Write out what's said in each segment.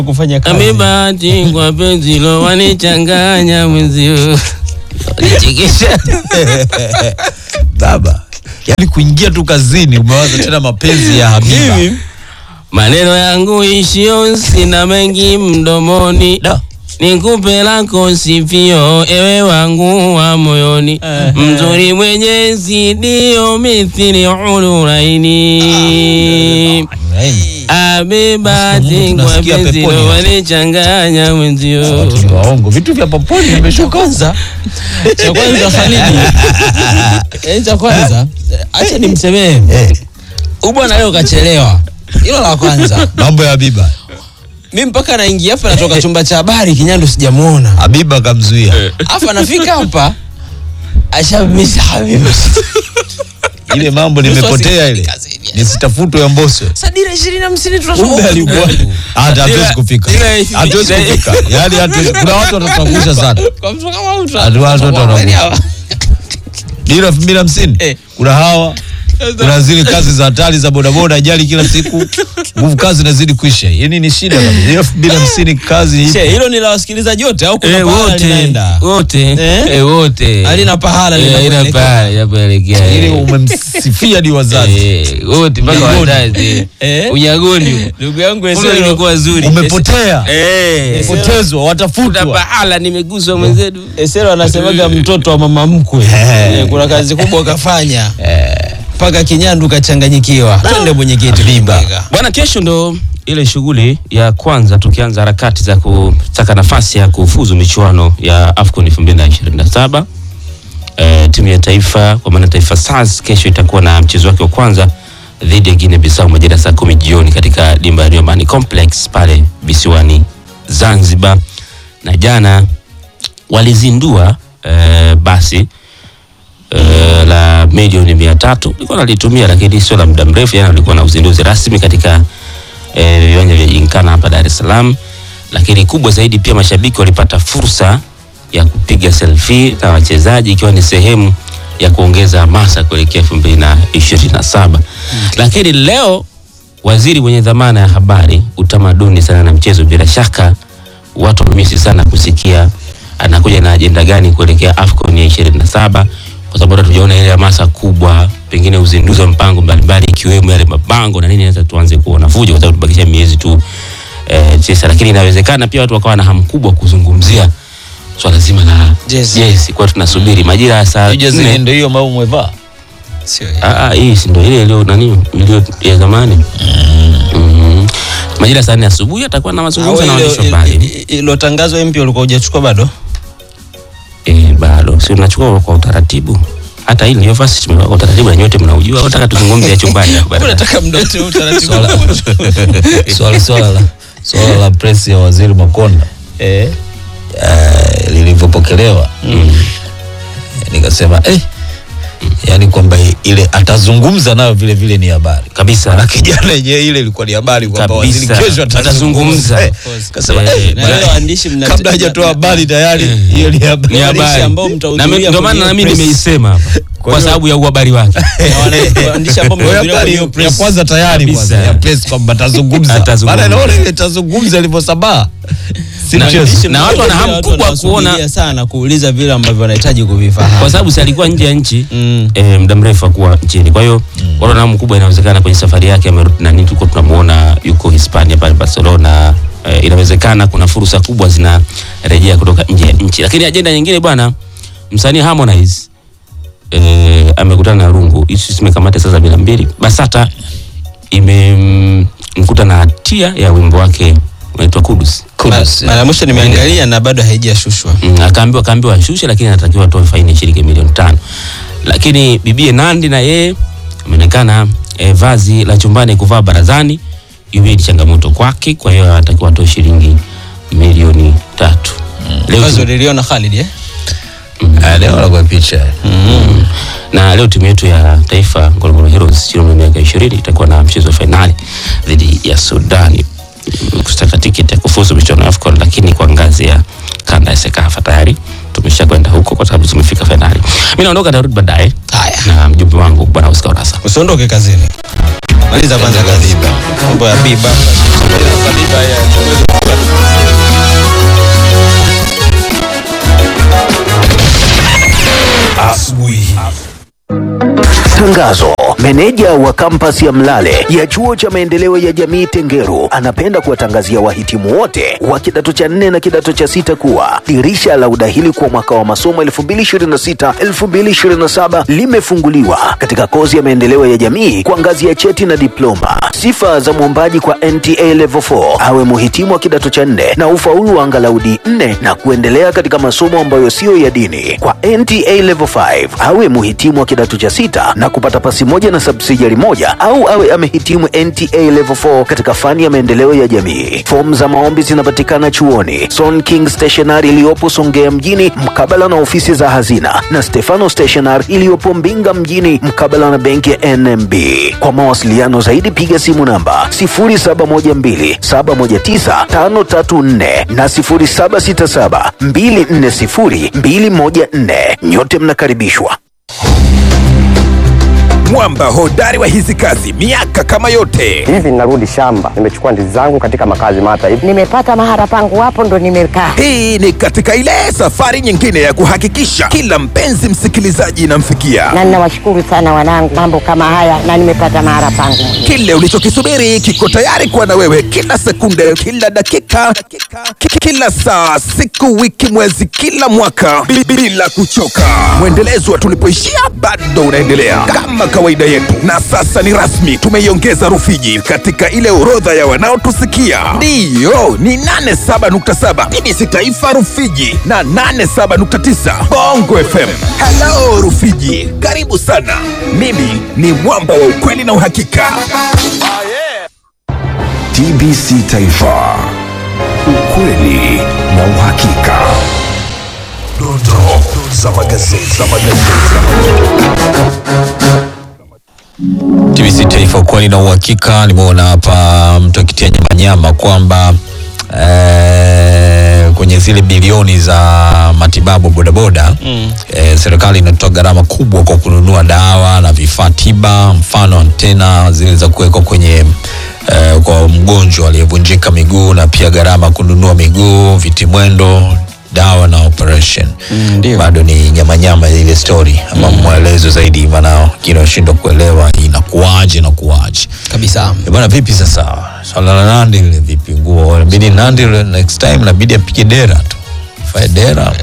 kufanya kazi. Amebahati kwa penzi lo wanichanganya mwenzio. Wanichekesha. baba yaani kuingia tu kazini umewaza tena mapenzi ya Habiba Mimi Maneno yangu ishio sina mengi mdomoni. Da. Nikupe lako sifio ewe wangu wa moyoni Eh. mzuri mwenye zidio mithili uluraini abebati kwa Tunasikia penzi peponi lo hapa. wanichanganya mwenzio Watu ni waongo vitu vya poponi vimeshuka kwanza cha kwanza Khalidi, eh, cha kwanza acha nimsemee Eh, huyu bwana leo kachelewa. Hilo la kwanza. mambo ya Habiba Mimi mpaka naingia hapa natoka chumba cha habari Kinyandu sijamuona. Habiba kamzuia Afu anafika hapa ashamisa Habiba. ile mambo Nusu nimepotea ile asifika kazini. nisitafutwe ya Mboswe Sadira 20 na 50 tunasoma. kumbe alikuwa hata hatuwezi Ila- kufika ila- hatuwezi ila- kufika yaani hatuwezi kuna watu watatuangusha sana Kwa mtu kama mtu. Watu- watu- watu wanakufa. dira elfu mbili hamsini Eh. kuna hawa kuna zile kazi za hatari za bodaboda ajali kila siku nguvu kazi inazidi kuisha yani ni shida kabisa Dira elfu mbili hamsini kazi She, hilo ni la wasikilizaji wote au kuna Eh, pahala wote linaenda? wote Eh? eh, wote Halina pahala Eh, halina linapoelekea. pahala linapoelekea ile eh. umemsifia ni wazazi Eh, wote mpaka Unyagoni. wazazi Eh? unyagoni Ndugu yangu Kumbe Esero limekuwa zuri umepotea Eh. potezwa Kuna watafutwa pahala nimeguswa mwenzetu Esero anasemaga mtoto wa mama mkwe. Eh. Eh, Kuna kazi kubwa kafanya. Mpaka Kinyandu kachanganyikiwa. Twende mwenyekiti. Habiba. bwana kesho ndo ile shughuli ya kwanza tukianza harakati za kutaka nafasi ya kufuzu michuano ya afcon 2027 e, timu ya taifa kwa maana taifa stars kesho itakuwa na mchezo wake wa kwanza dhidi ya guinea bissau majira saa kumi jioni katika dimba ya Nyumbani complex pale visiwani zanzibar na jana walizindua e, basi eh, la milioni mia tatu likuwa nalitumia lakini sio la muda mrefu jana walikuwa na uzinduzi rasmi katika eh, viwanja vya jinkana hapa dar es salaam lakini kubwa zaidi pia mashabiki walipata fursa ya kupiga selfie na wachezaji ikiwa ni sehemu ya kuongeza hamasa kuelekea elfu mbili na ishirini na saba lakini leo waziri mwenye dhamana ya habari utamaduni sana na mchezo bila shaka watu wamemisi sana kusikia anakuja na ajenda gani kuelekea afcon ya ishirini na saba kwa sababu hata tujaona ile hamasa kubwa pengine uzinduzi wa mpango mbalimbali ikiwemo yale mabango na nini naweza tuanze kuona fujo kwa sababu tubakisha miezi tu eh, tisa lakini inawezekana pia watu wakawa na hamu kubwa kuzungumzia swala zima la Jezi. jezi kwa tunasubiri majira ya saa jezi nne. ndio hiyo ambayo umevaa Sio. Ah, ah, hii si ndio ile iliyo nani iliyo ya zamani mm. majira ya saa nne asubuhi atakuwa na mazungumzo na waandishi wa habari Ilo tangazo mpya ulikuwa hujachukua bado? Eh, bado si unachukua kwa utaratibu. Hata hili ndio fasi tumeweka kwa utaratibu na nyote mnaujua. Au Nataka tuzungumze ya chumbani hapa baadaye. Unataka muda wote utaratibu. swala swala swala la swala la press ya waziri Makonda Eh. eh, lilivyopokelewa nikasema eh, yani kwamba ile atazungumza nayo vile vile ni habari Kabisa. na kijana yenyewe ile ilikuwa ni habari kwamba waziri Kabisa. kesho atazungumza Atazungumza. Eh, kasema Eh, eh, Na bwana, wale waandishi mna kabla hajatoa habari tayari hiyo ni habari Ni Waandishi habari. ambao Na mtahudhuria mi- Ndio maana kwenye na mimi press. nimeisema hapa kwa hiyo- sababu ya uhabari wake. Na wana- waandishi ambao Kwa hiyo mtahudhuria habari kwenye hiyo press. ya kwanza tayari Kabisa. kwanza ya press kwamba atazungumza Atazungumza. maana naona ile itazungumza ilivyosambaa si Na- mchezo Waandishi Na watu wana hamu watu kubwa wanawasubiria kuona- sana kuuliza vile ambavyo wanahitaji kuvifahamu. Kwa sababu si alikuwa nje ya nchi Mm. eh, muda mrefu akuwa nchini. Kwa hiyo watu wana hamu kubwa, inawezekana kwenye safari yake amerudi na nini, tulikuwa tunamuona yuko Hispania pale Barcelona. Eh, inawezekana kuna fursa kubwa zinarejea kutoka nje ya nchi. Lakini ajenda nyingine bwana, msanii Harmonize eh, amekutana na rungu hizi zimekamata saa sabini na mbili basata imemkuta na hatia ya wimbo wake unaitwa kudus Kudus, Mara ya mwisho nimeangalia na bado haijashushwa. mm, akaambiwa akaambiwa ashushe lakini anatakiwa atoe faini ya shilingi milioni tano lakini bibie nandi na yeye ameonekana eh, vazi la chumbani kuvaa barazani hiyo ni changamoto kwake kwa hiyo anatakiwa atoe shilingi milioni tatu leo Wazo liliona Khalid eh? Ah, leo nakuwa picha Mm. na leo timu yetu ya taifa Ngorongoro Heroes chini ya miaka ishirini itakuwa na mchezo wa fainali dhidi ya Sudani kutaka tiketi ya kufuzu michuano ya AFCON, lakini kwa ngazi ya kanda ya SEKAFA tayari tumesha kwenda huko kwa kwa sababu tumefika fainali. Mimi naondoka, narudi baadaye Haya. na mjumbe wangu bwana Oscar Urasa. usiondoke kazini maliza kwanza kazi mambo ya biba biba ya Tangazo. Meneja wa kampasi ya Mlale ya chuo cha maendeleo ya jamii Tengeru anapenda kuwatangazia wahitimu wote wa kidato cha nne na kidato cha sita kuwa dirisha la udahili kwa mwaka wa masomo 2026-2027 limefunguliwa katika kozi ya maendeleo ya jamii kwa ngazi ya cheti na diploma. Sifa za mwombaji kwa NTA Level 4 awe muhitimu wa kidato cha nne na ufaulu wa angalau D4 na kuendelea katika masomo ambayo siyo ya dini. Kwa NTA Level 5 awe muhitimu wa kidato cha sita na kupata pasi moja na subsidiary moja au awe amehitimu NTA Level 4 katika fani ya maendeleo ya jamii. Fomu za maombi zinapatikana chuoni Son King Stationery iliyopo Songea mjini mkabala na ofisi za hazina na Stefano Stationery iliyopo Mbinga mjini mkabala na benki ya NMB. Kwa mawasiliano zaidi piga simu namba 0712719534 na 0767240214. Nyote mnakaribishwa. mwamba hodari wa hizi kazi miaka kama yote hivi ninarudi shamba nimechukua ndizi zangu katika makazi mata hivi nimepata mahara pangu hapo ndo nimekaa hii ni katika ile safari nyingine ya kuhakikisha kila mpenzi msikilizaji inamfikia na ninawashukuru sana wanangu mambo kama haya na nimepata mahara pangu kile ulichokisubiri kiko tayari kuwa na wewe kila sekunde kila dakika ki- kila saa siku wiki mwezi kila mwaka bi- bila kuchoka mwendelezo wa tulipoishia bado unaendelea kama kawaida yetu na sasa ni rasmi tumeiongeza rufiji katika ile orodha ya wanaotusikia ndiyo ni 87.7 bbc taifa rufiji na 87.9 bongo fm halo rufiji karibu sana mimi ni mwamba wa ukweli na uhakika TBC Taifa, ukweli na uhakika. Dondoo za magazeti za TBC Taifa, ukweli na uhakika. Nimeona hapa mtu akitia nyamanyama kwamba eh, kwenye zile bilioni za matibabu bodaboda mm. eh, serikali inatoa gharama kubwa kwa kununua dawa na vifaa tiba, mfano antena zile za kuwekwa kwenye eh, kwa mgonjwa aliyevunjika miguu na pia gharama kununua miguu, vitimwendo dawa na operation Mm, ndio. bado ni nyamanyama ya ile story ama mwelezo zaidi, maana kinashindwa kuelewa inakuwaje inakuwaje. kabisa Eh, Bwana vipi sasa swala la Nandi ile vipi nguo inabidi Nandi ile next time inabidi apige dera tu fae dera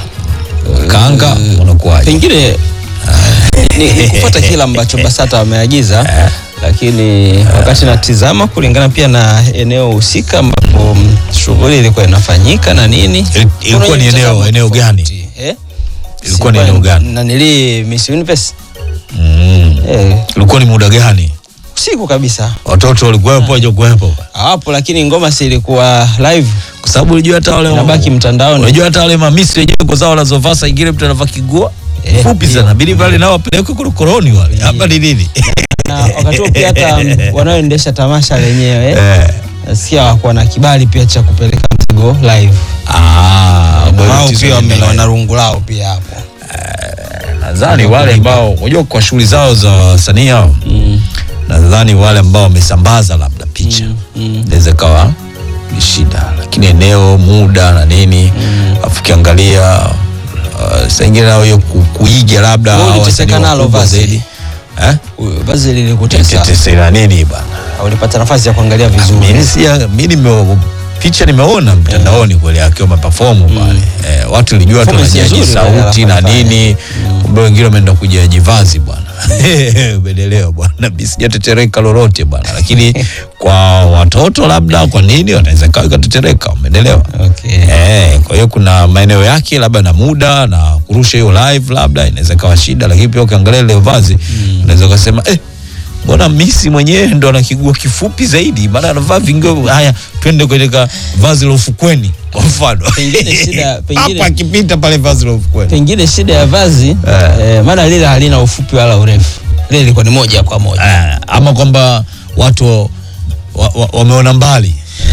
kanga unakuwaje pengine ni, ni kufuata kile ambacho BASATA wameagiza, lakini wakati natizama kulingana pia na eneo husika ambapo mm, shughuli ilikuwa inafanyika na nini, Il- ilikuwa kuna ni eneo- mtazamo eneo gani? tofauti, eh? Ilikuwa ni Si eneo kwa- gani? nanili Miss Universe mm. eh, ilikuwa ni muda gani usiku kabisa watoto walikuwepo hawajakuwepo hawapo, lakini ngoma si ilikuwa live kwa sababu unajua hata wale inabaki mtandaoni. unajua hata wale mamisi wenyewe nguo zao wanazovaa saa ingine mtu anavaa kigua Eh, fupi ndio. sana bidi pale nao wapelekwe korokoroni wale hapa ni nini na wakati huo pia hata mm, wanaoendesha tamasha lenyewe Eh. nasikia wakuwa na kibali pia cha kupeleka mzigo live Ah, Na bwana, wao tatizo pia wame- ni wana rungu lao pia hapo nadhani wale ambao unajua kwa shughuli zao za wasanii hao nadhani wale ambao wamesambaza labda picha inaweza kawa ni shida lakini eneo muda na nini afu ukiangalia uh, saa ingine nao hiyo ku- kuiga labda Wewe hao uliteseka wasanii nalo wakubwa basi. zaidi eh Huyo vazi lilikutesa tetesi na nini bana ulipata nafasi ya kuangalia vizuri mimi sia mimi nime picha nimeona mtandaoni kweli akiwa maperform pale eh, watu nilijua tu Performance wanajaji nzuri wale sauti na wanafanya. nini kumbe wengine wameenda kujaji vazi bwana umeelewa bwana mimi sijatetereka lolote bwana lakini kwa watoto labda kwa nini wanaweza kawa ikatetereka umeelewa Okay. eh, kwa hiyo kuna maeneo yake labda na muda na kurusha hiyo live labda inaweza kawa shida lakini pia ukiangalia ile vazi unaweza ukasema eh mbona misi mwenyewe ndo ana kiguo kifupi zaidi maana anavaa vingo haya twende katika vazi la ufukweni kwa mfano Pengine shida- pengine- hapa akipita pale vazi la ufukweni pengine shida ya vazi eh, maana lile halina ufupi wala urefu lile ilikuwa ni moja kwa moja Ah, ama kwamba watu wa- wa- wameona mbali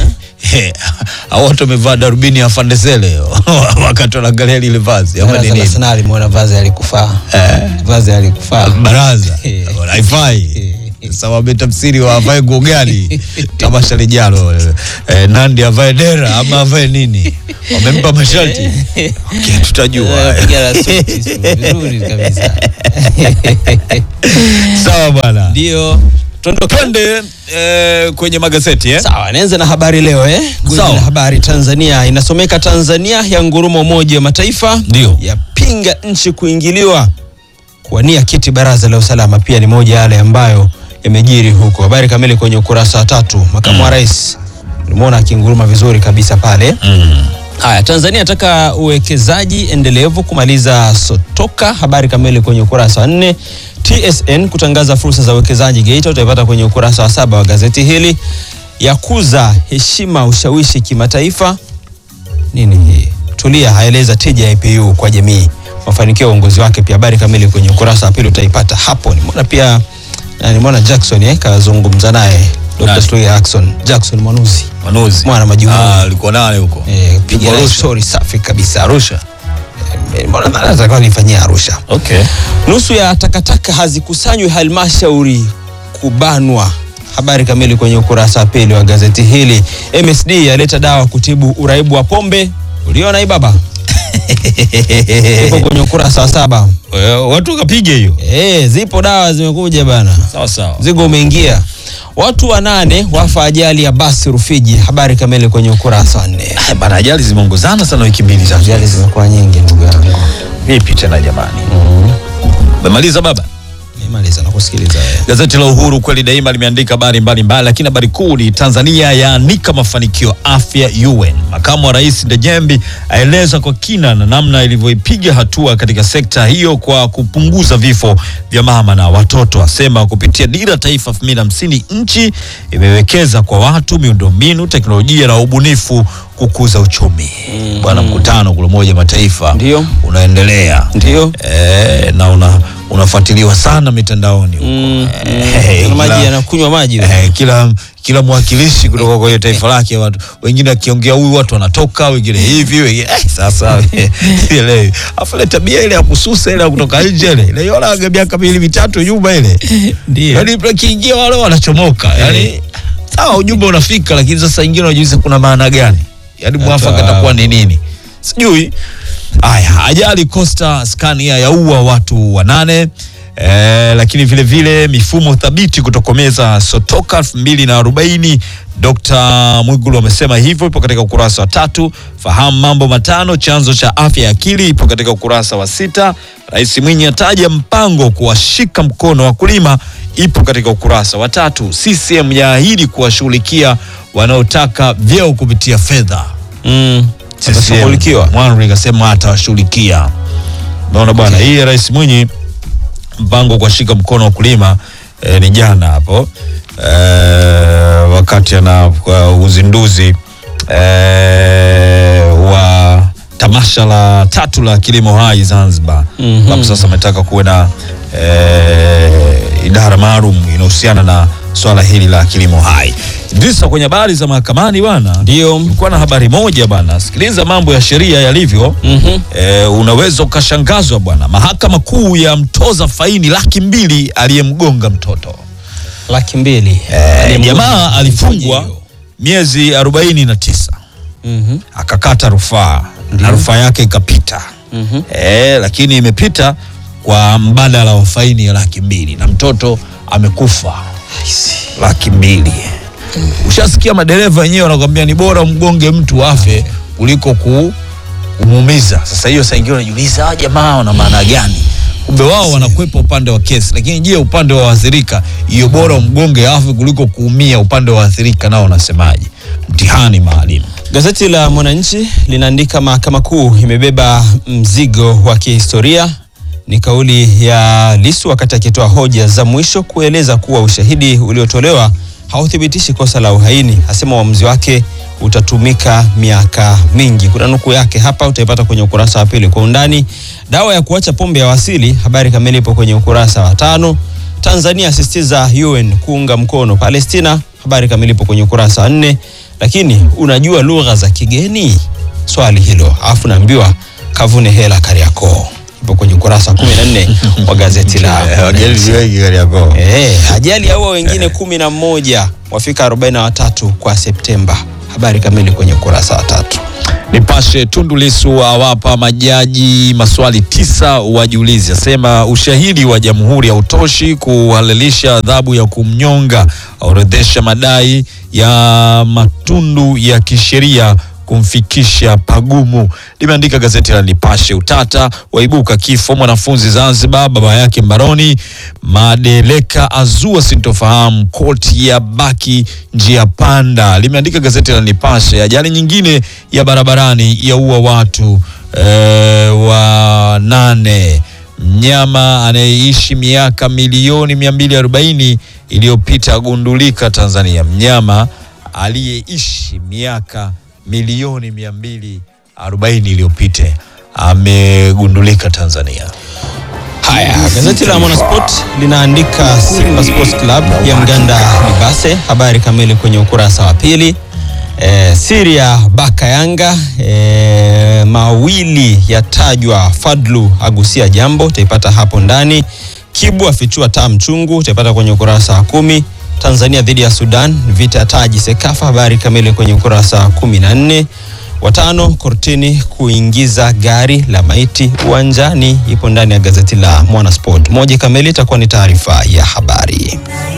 hao watu wamevaa darubini ya fandesele wakati wanaangalia lile vazi ama ni Baraza la nini Sanaa limeona vazi alikufaa. Vazi alikufaa. baraza Eh. haifai sasa wametafsiri wa avae nguo gani tamasha lijalo eh, nandi avae dera ama avae nini wamempa masharti okay, tutajua Piga la suti, vizuri kabisa. sawa bwana Ndio. Tuondoke. twende eh, kwenye magazeti eh? Sawa, nianze na habari leo eh. Gwiji Sawa. la habari Tanzania inasomeka Tanzania ya nguruma Umoja wa Mataifa Ndio. yapinga nchi kuingiliwa kuwania kiti baraza la usalama, pia ni moja yale ambayo yamejiri huko. Habari kamili kwenye ukurasa wa tatu. Makamu wa rais nimeona akinguruma vizuri kabisa pale. Haya, Tanzania ataka uwekezaji endelevu kumaliza sotoka. Habari kamili kwenye ukurasa wa nne. TSN kutangaza fursa za uwekezaji Geita, utaipata kwenye ukurasa wa saba wa gazeti hili. Yakuza heshima ushawishi kimataifa. Nini hii? Tulia haeleza tija ya IPU kwa jamii, mafanikio ya uongozi wake. Pia habari kamili kwenye ukurasa wa pili utaipata hapo. Nimeona pia na nimeona Jackson eh, kazungumza naye Dr. Nani? Slui Ackson Jackson Mwanuzi manuzi Mwana majukumu. Ah, alikuwa nane huko eh, piga Yuko naye Arusha. story safi kabisa Arusha Eh, mbona nadhani atakuwa alifanyia Arusha. okay Nusu ya takataka hazikusanywi halmashauri kubanwa. Habari kamili kwenye ukurasa wa pili wa gazeti hili. MSD yaleta dawa kutibu uraibu wa pombe. Uliona hii baba? Ipo kwenye ukurasa wa saba. Eh, watu wakapiga hiyo Eh, zipo dawa zimekuja bana. sawa sawa Mzigo umeingia. Watu wanane wafa ajali ya basi Rufiji. Habari kamili kwenye ukurasa wa nne. Eh, bana ajali zimeongozana sana wiki mbili sasa Ajali zimekuwa nyingi ndugu yangu. vipi tena jamani umemaliza baba Nimaliza na kusikiliza wewe. Gazeti la Uhuru kweli daima limeandika habari mbalimbali, lakini habari kuu ni Tanzania yaanika mafanikio afya UN. Makamu wa Rais Ndejembi aeleza kwa kina na namna ilivyoipiga hatua katika sekta hiyo kwa kupunguza vifo vya mama na watoto. Asema kupitia dira taifa 2050 nchi imewekeza kwa watu, miundombinu, teknolojia na ubunifu kukuza uchumi. Bwana, mkutano kule Umoja wa Mataifa Ndio. unaendelea Ndio. eh, na una unafuatiliwa sana mitandaoni huko. Mm, Eh, Kuna maji kila- yanakunywa maji. wewe. eh, kila kila mwakilishi kutoka kwenye taifa lake watu wengine akiongea huyu watu wanatoka wengine hivi wengine eh, sasa ile afu ile tabia ile ya kususa ile ya kutoka nje ile ile yona miaka miwili mitatu nyuma ile Ndio. yani kiingia wale wanachomoka yani sawa ujumbe unafika lakini sasa ingine unajiuliza kuna maana gani yani mwafaka Hata- atakuwa ni nini sijui haya ajali Costa Scania yaua watu wanane Eh, lakini vile vile mifumo thabiti kutokomeza sotoka elfu mbili na arobaini Dr. Mwigulu amesema hivyo, ipo katika ukurasa wa tatu. Fahamu mambo matano chanzo cha afya ya akili, ipo katika ukurasa wa sita. Rais Mwinyi ataja mpango kuwashika mkono wakulima, ipo katika ukurasa wa tatu. CCM yaahidi kuwashughulikia wanaotaka vyeo kupitia fedha. Mm. Atashughulikiwa. Mwanri kasema atawashughulikia. Naona bwana, hii ya Rais Mwinyi mpango wa kuwashika mkono wakulima eh, ni jana hapo eh, wakati ana kwa uzinduzi eh, wa tamasha la tatu la kilimo hai Zanzibar Mhm. ambapo sasa ametaka kuwe na eh, idara maalum inahusiana na swala hili la kilimo hai. Idrisa, kwenye habari za mahakamani bwana, Ndio. kulikuwa na habari moja bwana, sikiliza mambo ya sheria yalivyo. Mhm. E, unaweza ukashangazwa bwana. Mahakama Kuu ya mtoza faini laki mbili aliyemgonga mtoto. Laki mbili. E, Aliyemgonga- jamaa alifungwa hiyo. miezi arobaini na tisa Mhm. akakata rufaa na rufaa yake ikapita. Mhm. E, lakini imepita kwa mbadala wa faini ya laki mbili na mtoto amekufa laki mbili. Ushasikia madereva wenyewe wanakwambia ni bora mgonge mtu afe kuliko ku kumuumiza. Sasa hiyo saa ingine unajiuliza hawa jamaa wana maana gani? Kumbe wao wanakwepa upande wa kesi, lakini je, upande wa waathirika, hiyo bora umgonge afe kuliko kuumia, upande wa waathirika nao wanasemaje? Mtihani maalim. Gazeti la Mwananchi linaandika mahakama kuu imebeba mzigo wa kihistoria. Ni kauli ya Lissu wakati akitoa hoja za mwisho kueleza kuwa ushahidi uliotolewa hauthibitishi kosa la uhaini. Asema uamuzi wake utatumika miaka mingi. Kuna nukuu yake hapa, utaipata kwenye ukurasa wa pili kwa undani. Dawa ya kuacha pombe ya wasili, habari kamili ipo kwenye ukurasa wa tano. Tanzania asisitiza UN kuunga mkono Palestina, habari kamili ipo kwenye ukurasa wa nne. lakini unajua lugha za kigeni? Swali hilo, alafu naambiwa kavune hela Kariakoo, ipo kwenye ukurasa wa 14 wa gazeti la Wageni wengi Kariakoo. Eh, ajali yaua wengine kumi na moja wafika 43 kwa Septemba. Habari kamili kwenye ukurasa wa tatu. Nipashe, Tundu Lissu awapa majaji maswali tisa wajiulizi, asema ushahidi wa jamhuri hautoshi kuhalalisha adhabu ya kumnyonga, aorodhesha madai ya matundu ya kisheria kumfikisha pagumu. Limeandika gazeti la Nipashe. Utata waibuka kifo mwanafunzi Zanzibar, baba yake mbaroni. Madeleka azua sintofahamu, koti ya baki njia panda. Limeandika gazeti la Nipashe. Ajali nyingine ya barabarani yaua watu e, wa nane. Mnyama anayeishi miaka milioni 240 iliyopita agundulika Tanzania. Mnyama aliyeishi miaka milioni 240 iliyopita amegundulika Tanzania. Haya, gazeti la Mwanasport linaandika Simba Sports Club ya mganda Libase, habari kamili kwenye ukurasa wa pili. E, siri ya baka Yanga e, mawili yatajwa, Fadlu agusia jambo, utaipata hapo ndani. Kibu afichua taa mchungu, utaipata kwenye ukurasa wa kumi. Tanzania dhidi ya Sudan, vita ya taji Sekafa, habari kamili kwenye ukurasa wa kumi na nne. Watano kortini kuingiza gari la maiti uwanjani, ipo ndani ya gazeti la Mwanasport. Moja kamili itakuwa ni taarifa ya habari.